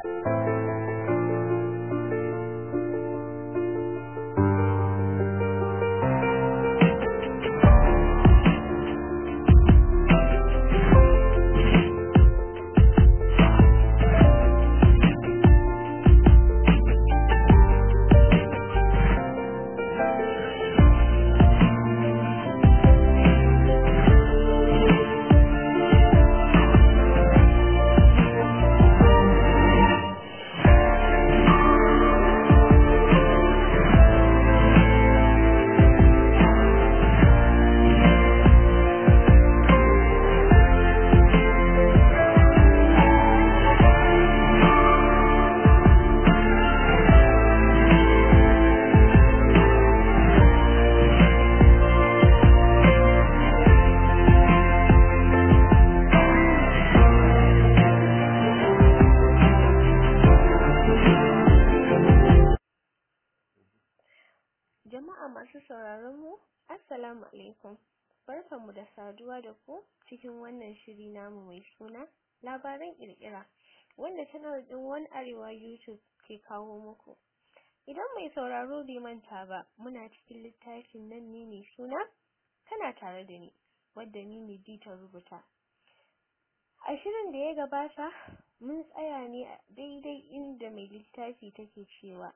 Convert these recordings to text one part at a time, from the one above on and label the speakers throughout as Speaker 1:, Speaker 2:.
Speaker 1: Jama'a masu sauraron mu, Assalamu alaikum. Barkanmu da saduwa da ku cikin wannan shiri namu mai suna labaran kirkira wanda channel din One Arewa YouTube ke kawo muku. Idan mai sauraro bai manta ba, muna cikin littafin nan ne mai suna kana tare da ni, wadda ni ne ta rubuta. A shirin da ya gabata, mun tsaya ne a daidai inda mai littafi take cewa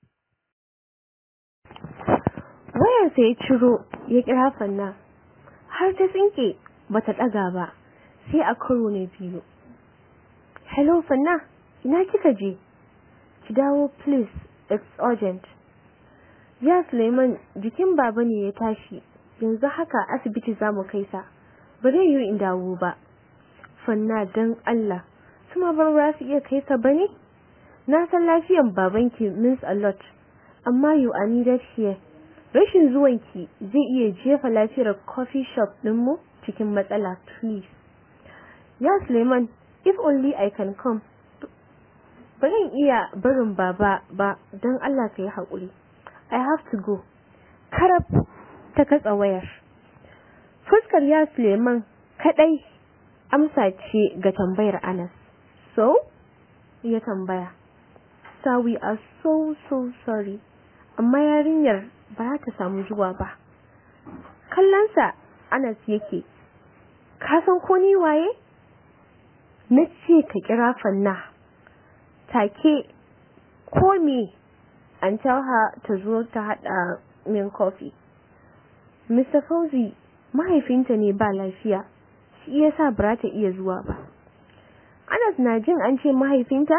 Speaker 1: wayarsa ya ciro ya kira fanna har ta tsinke bata daga ba sai a karo na biyu hello fanna ina kika je ki dawo please it's urgent ya Suleiman jikin baba ne ya tashi yanzu haka asibiti zamu kai sa ba zai yi in dawo ba fanna dan Allah kuma bar ba su iya kai sa bane na san lafiyan babanki means a lot amma you are needed here rashin zuwanki zai iya jefa lafiyar coffee shop ɗinmu cikin matsala please ya Suleiman if only I can come ba zan iya barin baba ba don Allah ka yi haƙuri I have to go karab ta katsa wayar fuskar ya Suleiman kaɗai amsa ce ga tambayar Anas so ya tambaya sa we are so so sorry amma yarinyar ba ta samu zuwa ba kallonsa Anas yake ka san ko ni waye na ce ka kira fanna take ko me an tell her ta zo ta hada min coffee Mr. Fauzi mahaifinta ne ba lafiya shi yasa ba ta iya zuwa ba Anas na jin an ce mahaifinta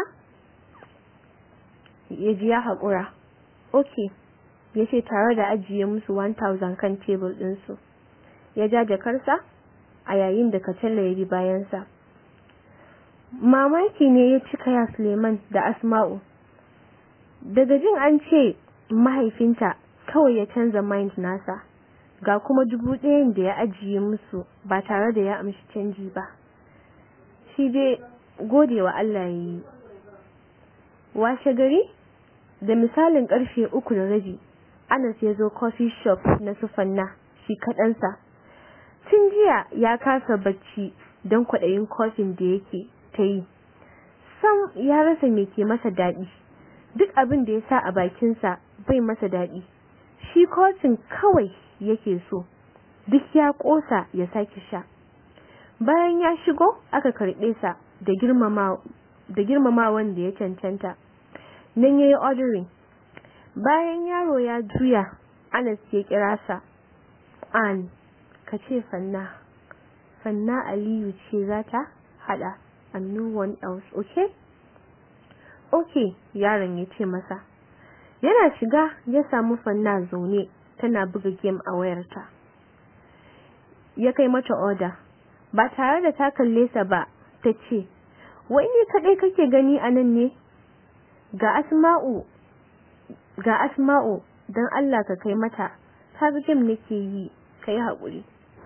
Speaker 1: ya ji ya haƙura okay ya ce tare da ajiye musu 1000 kan tebur ɗinsu ya ja jakarsa a yayin da kacalla ya bi bayansa mamaki ne ya cika ya suleiman da asma'u daga jin an ce mahaifinta kawai ya canza mind nasa ga kuma dubu ɗayan da ya ajiye musu ba tare da ya amshi canji ba shi dai gode wa Allah ya yi washe gari da misalin karfe uku da rabi Anas ya zo coffee shop na Sufanna shi kaɗansa. Tun jiya ya kasa bacci don kwaɗayin kofin da yake ta yi. Sam ya rasa me ke masa daɗi. Duk abin da ya sa a bakinsa bai masa daɗi. Shi kofin kawai yake so. Duk ya ƙosa ya sake sha. Bayan ya shigo aka karɓe sa da girmamawan da ya cancanta. Nan ya yi ordering. bayan yaro ya juya Anas ya kira sa an ka ce fanna fanna Aliyu ce za ta hada and no one else okay okay yaron ya ce masa yana shiga ya samu fanna zaune tana buga game a wayarta ya kai mata order ba tare da ta kalle sa ba ta ce wai ne kadai kake gani a nan ne ga asma'u ga asma'u don Allah ka kai mata ta game nake yi kai haƙuri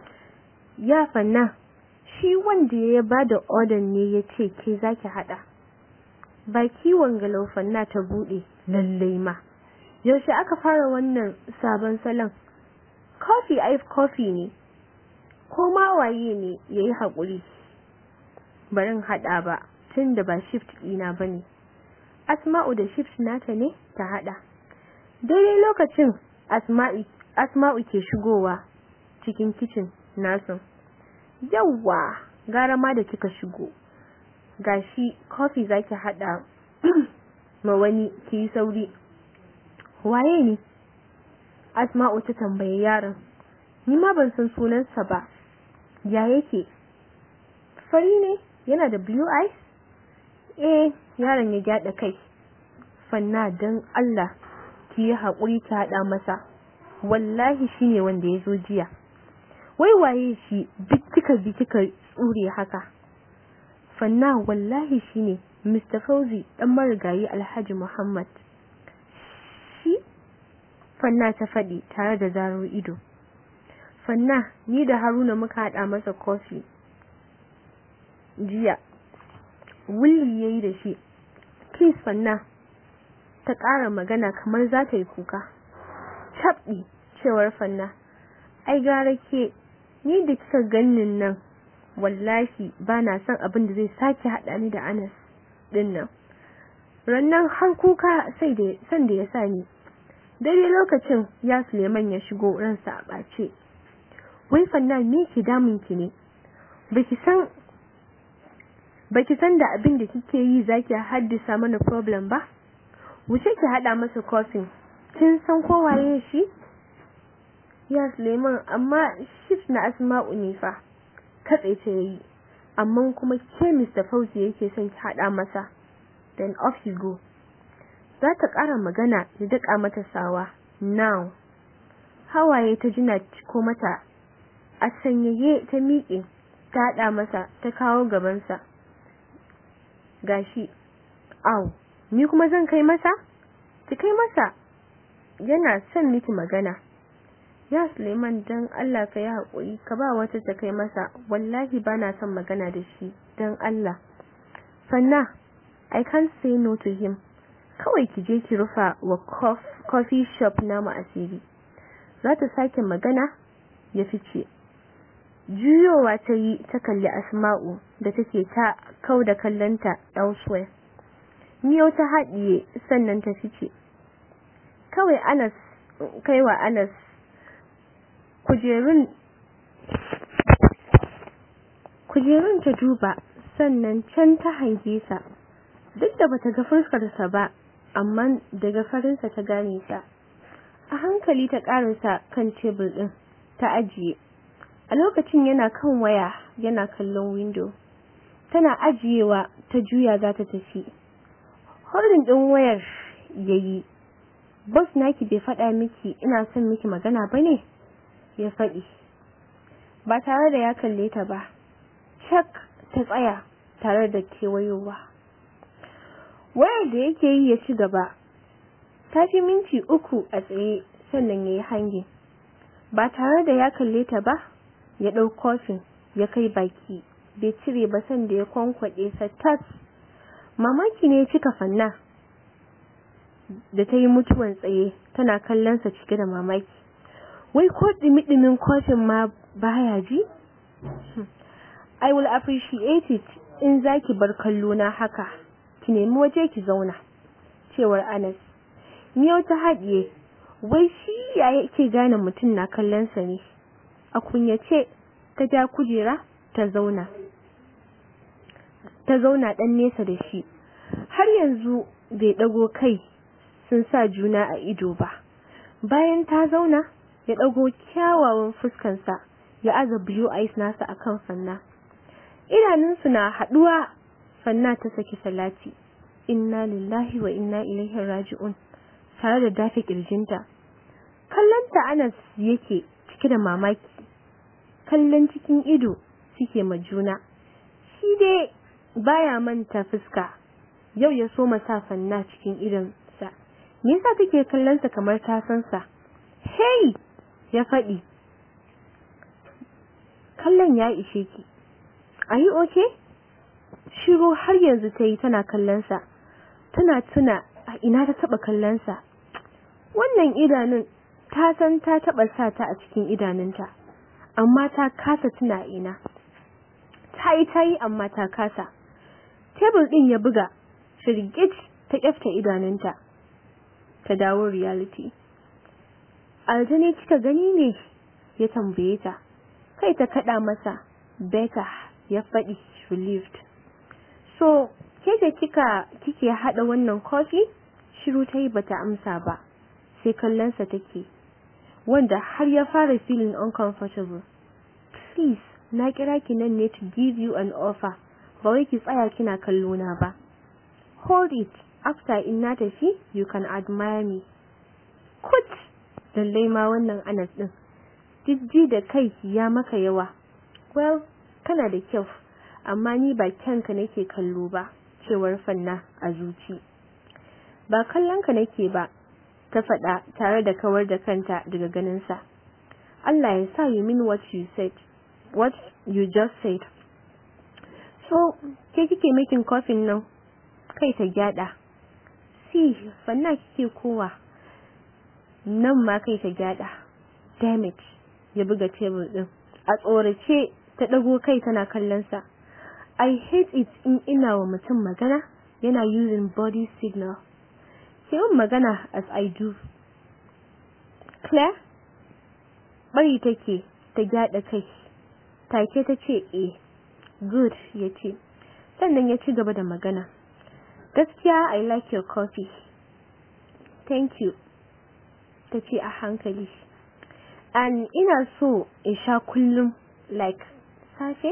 Speaker 1: ya fanna shi wanda ya ba da order ne ya ce ke zaki haɗa ba kiwon galau fanna ta buɗe lallai ma yaushe aka fara wannan sabon salon coffee ice coffee ne ko ma waye ne yayi haƙuri barin haɗa ba tun da ba shift ɗina bane Asma'u da chips nata ne ta hada. Daidai lokacin Asma'i Asma'u ke shigowa cikin kitchen nasu. Yawwa, gara ma da kika shigo. Gashi coffee zaki hada ma wani ki sauri. Waye ne? Asma'u ta tambaye yaron. Ni ma ban san sunansa ba. Ya yake? Fari ne? Yana da blue eyes? Eh, yaron ya gyada kai. Fanna dan Allah ki yi haƙuri ki haɗa masa. Wallahi shine wanda ya zo jiya. Wai waye shi duk kika bi kika tsure haka? Fanna wallahi shine Mr. Fauzi dan marigayi Alhaji Muhammad. Shi? Fanna ta faɗi tare da zaro ido. Fanna ni da Haruna muka haɗa masa kofi. Jiya. Wulli yayi da shi. Please Fanna. Ta ƙara magana kamar za ta yi kuka. Tabɗi cewar Fanna. Ai gara ke ni da kika gannin nan wallahi ba na son abin da zai sake haɗa ni da Anas ɗin nan. Rannan har kuka sai da san da ya sa ni. Daidai lokacin ya Suleiman ya shigo ransa a ɓace. Wai Fanna me ke damun ki ne? Baki san baki san da abin da kike yi zaki haddasa mana problem ba? Wuce ki haɗa masa kofin. Kin san ko waye shi? Ya Suleiman amma shift na Asma'u ne fa. Katse ta yayi. Amma kuma ke Mr. Fauzi yake son ki haɗa masa. Then off you go. Za ta ƙara magana ya daƙa mata sawa. Now. Hawaye ta jina ciko mata. A sanyaye ta miƙe. Ta haɗa masa ta kawo gabansa. Gashi. Au. Ni kuma zan kai masa? Ki kai masa. Yana son miki magana. Ya Suleiman dan Allah ka yi haƙuri ka ba wata ta kai masa wallahi ba na son magana da shi dan Allah. Fanna, I can't say no to him. Kawai ki je ki rufa wa coffee shop namu asiri. Za ta sake magana ya fice. Juyowa ta yi ta kalli Asma'u da take ta kau da kallonta elsewhere. Miyau ta haɗiye sannan ta fice. Kawai Anas kaiwa Anas kujerun kujerun ta duba sannan can ta hange sa duk da bata ga fuskarsa ba amma daga farinsa ta gane sa a hankali ta karasa kan tebur din ta ajiye a lokacin yana kan waya yana kallon window tana ajiyewa ta juya za ta tafi holding din wayar yayi boss naki bai faɗa miki ina son miki magana bane ya faɗi ba tare da ya kalle ta ba cak ta tsaya tare da kewayowa wayar da yake yi ya ci gaba ta fi minti uku a tsaye sannan ya yi hangi ba tare da ya kalle ta ba ya ɗau kofin ya kai baki bai cire ba sanda ya kwankwaɗe sa tas mamaki ne ya cika fanna da ta yi mutuwan tsaye tana kallonsa cike da mamaki wai ko dimi-dimin kofin ma baya ji? I will appreciate it in zaki bar kallo na haka, ki nemi waje ki zauna, cewar Anas. Miyau ta haɗiye, wai shi ya yake gane mutum na kallonsa ne, a kunyace ta ja kujera ta zauna. Ta zauna ɗan nesa da shi, har yanzu bai ɗago kai sun sa juna a ido ba. Bayan ta zauna, ya ɗago kyawawan fuskansa ya aza blue eyes nasa akan fanna idanunsu na haɗuwa fanna ta saki salati inna lillahi wa inna ilaihi raji'un tare da dafe kirjinta kallonta Anas yake cike da mamaki kallon cikin ido suke ma juna shi dai baya manta fuska yau ya so sa fanna cikin idonsa me yasa take kallon sa kamar ta san sa hey ya faɗi kallon ya ishe ki are you okay shiru har yanzu ta yi tana kallonsa tana tuna a ina ta taɓa kallonsa wannan idanun ta san ta taɓa sa ta a cikin idanunta amma ta kasa tuna ina ta yi ta yi amma ta kasa tebur ɗin ya buga firgit ta kyafta idanunta ta dawo reality aljani kika gani ne ya tambaye ta kai ta kada masa beta ya faɗi relieved so ke da kika kike hada wannan coffee shiru ta yi bata amsa ba sai kallonsa take wanda har ya fara feeling uncomfortable please na kira ki nan ne to give you an offer ba wai ki tsaya kina kallo na ba hold it after in na tafi you can admire me kut lallai ma wannan anas din jijji da kai ya maka yawa well kana da kyau amma ni ba kyanka nake kallo ba cewar fanna a zuci ba kallonka nake ba ta faɗa tare da kawar da kanta daga ganinsa Allah ya sa you mean what you said what you just said so ke kike making coffee nan kai ta gyada si fanna kike kowa nan ma kai ta gyada damn it ya buga tebur din a tsorace ta dago kai tana kallon sa I hate it in ina wa mutum magana yana using body signal sai yin magana as I do Claire bari take ta gyada kai take ta ce eh good ya ce sannan ya ci gaba da magana gaskiya I like your coffee thank you ta ce a hankali and ina so in sha kullum like safe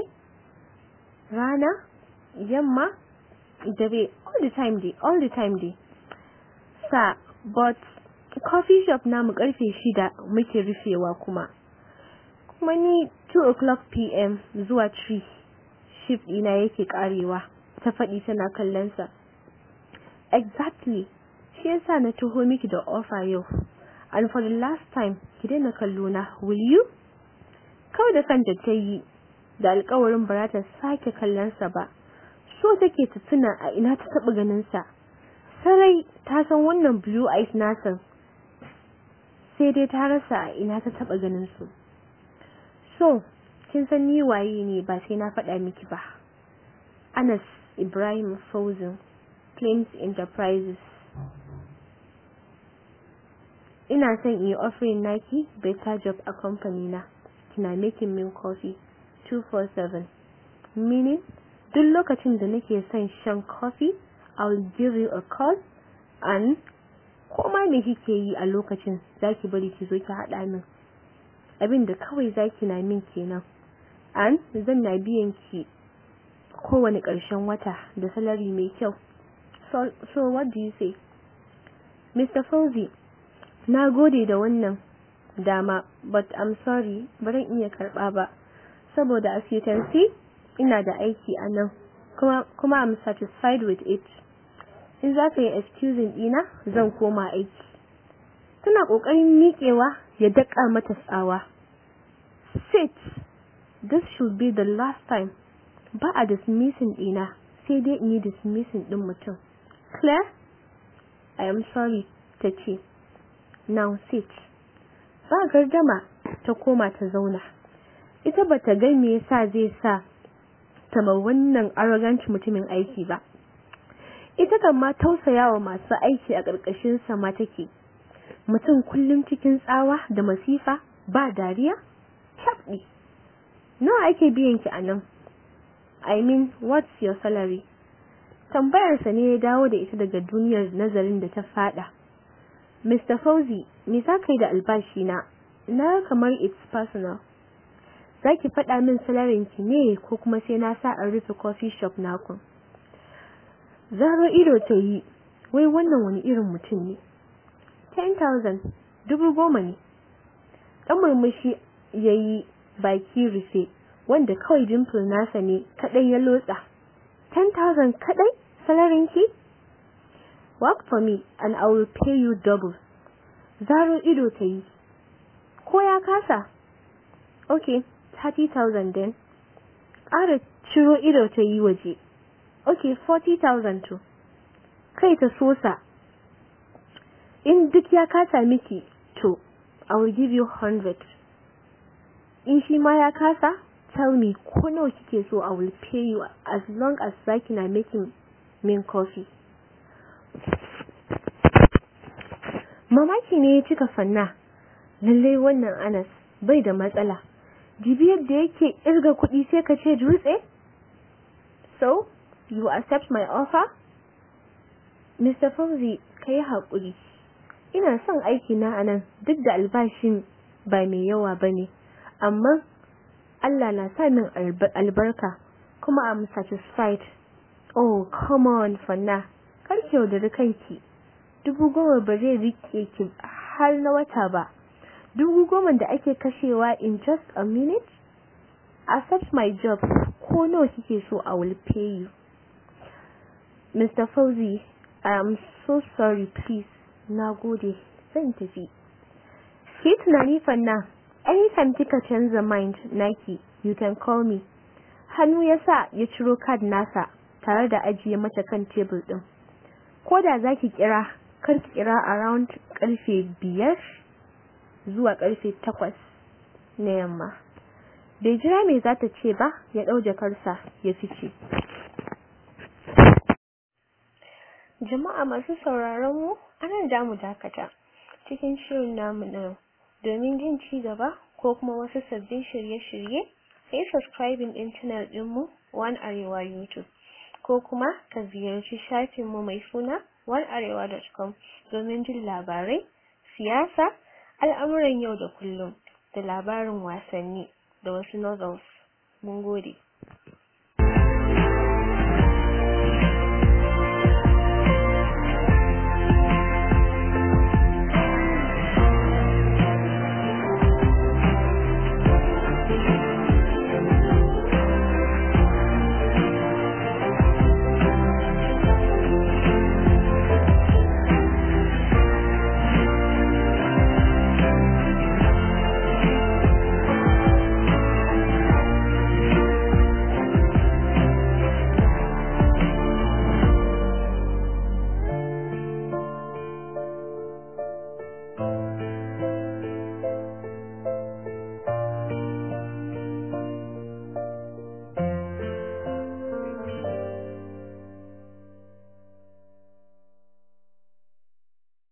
Speaker 1: rana yamma dare all the time day all the time day sa but coffee shop namu karfe shida muke rufewa kuma kuma ni 2 o'clock pm zuwa 3 shift ina yake karewa ta faɗi tana kallon sa exactly shi yasa na taho miki da offer yau and for the last time ki daina kallo na will you kawai da kanta ta yi da alkawarin ba ta sake kallon sa ba so take ta tuna a ina ta taba ganin sa sarai ta san wannan blue eyes nasa sai dai ta rasa a ina ta taba ganin su so kin san ni waye ne ba sai na faɗa miki ba Anas Ibrahim Fauzin Claims Enterprises ina son in yi offering naki better job a company na kina making min coffee 247 meaning duk lokacin da nake son shan coffee I will give you a call and koma me kike yi a lokacin zaki bari ki zo ki haɗa min abin da kawai zaki na min kenan and zan na biyan ki kowane ƙarshen wata da salary mai kyau so, so what do you say Mr. Fauzi na gode da wannan dama but I'm sorry baran iya karɓa ba saboda as you can see ina da aiki a nan kuma, kuma I'm satisfied with it in za ka yi excusing ɗina zan koma aiki tana ƙoƙarin miƙewa ya daƙa mata tsawa sit this should be the last time ba a dismissing ɗina sai dai in yi dismissing ɗin mutum Claire I am sorry ta ce now sit ba gardama ta koma ta zauna ita bata ga me yasa zai sa ta ma wannan arrogant mutumin aiki ba ita kan ma tausayawa masu aiki a ƙarƙashin sa ma take mutum kullum cikin tsawa da masifa ba dariya tabdi nawa ake biyan ki anan i mean what's your salary tambayar sa ne ya dawo da ita daga duniyar nazarin da ta fada Mr. Fauzi, me za ka yi da albashi na? Na kamar it's personal. Za ki faɗa min salarin ki ne ko kuma sai na sa an rufe coffee shop naku? Zaro ido ta yi, wai wannan wani irin mutum ne. 10,000, dubu goma ne. Ɗan murmushi ya yi baki rufe, wanda kawai dimple nasa ne kaɗai ya lotsa. 10,000 kaɗai salarin ki? Work for me and I will pay you double. Zaro ido ta yi. Ko ya kasa? Okay, 30,000 then. Ƙara ciro ido ta yi waje. Okay, 40,000 to. Kai ta sosa. In duk ya kasa miki, to, I will give you 100. In shi ma ya kasa, tell me ko nawa kike so I will pay you as long as zaki na making min coffee. mamaki ne ya cika fanna lallai wannan anas bai da matsala jibi yadda yake irga kuɗi sai ka ce dutse so you accept my offer Mr. Fauzi ka yi haƙuri ina son aiki na anan duk da albashin ba mai yawa ba ne amma Allah na sa min albarka kuma I'm satisfied oh come on fanna kar ki yaudari kanki dubu goma ba zai rike ki har na wata ba dubu goma da ake kashewa in just a minute accept my job ko nawa kike so I will pay you Mr. Fauzi I am so sorry please na gode zan tafi ki tunani fanna anytime kika canza mind naki you can call me hannu ya sa ya ciro card nasa tare da ajiye mata kan tebur din ko da zaki kira kar ki kira around karfe biyar zuwa karfe takwas na yamma bai jira me za ta ce ba ya ɗau jakarsa ya fice jama'a masu sauraron mu anan da mu dakata cikin shirin namu na domin jin ci gaba ko kuma wasu sabbin shirye-shirye sai subscribing din channel ɗinmu One Arewa YouTube ko kuma ka ziyarci shafinmu mai suna onearewa.com domin jin labarai, siyasa, al'amuran yau da kullum da labarin wasanni da wasu novels. Mun gode.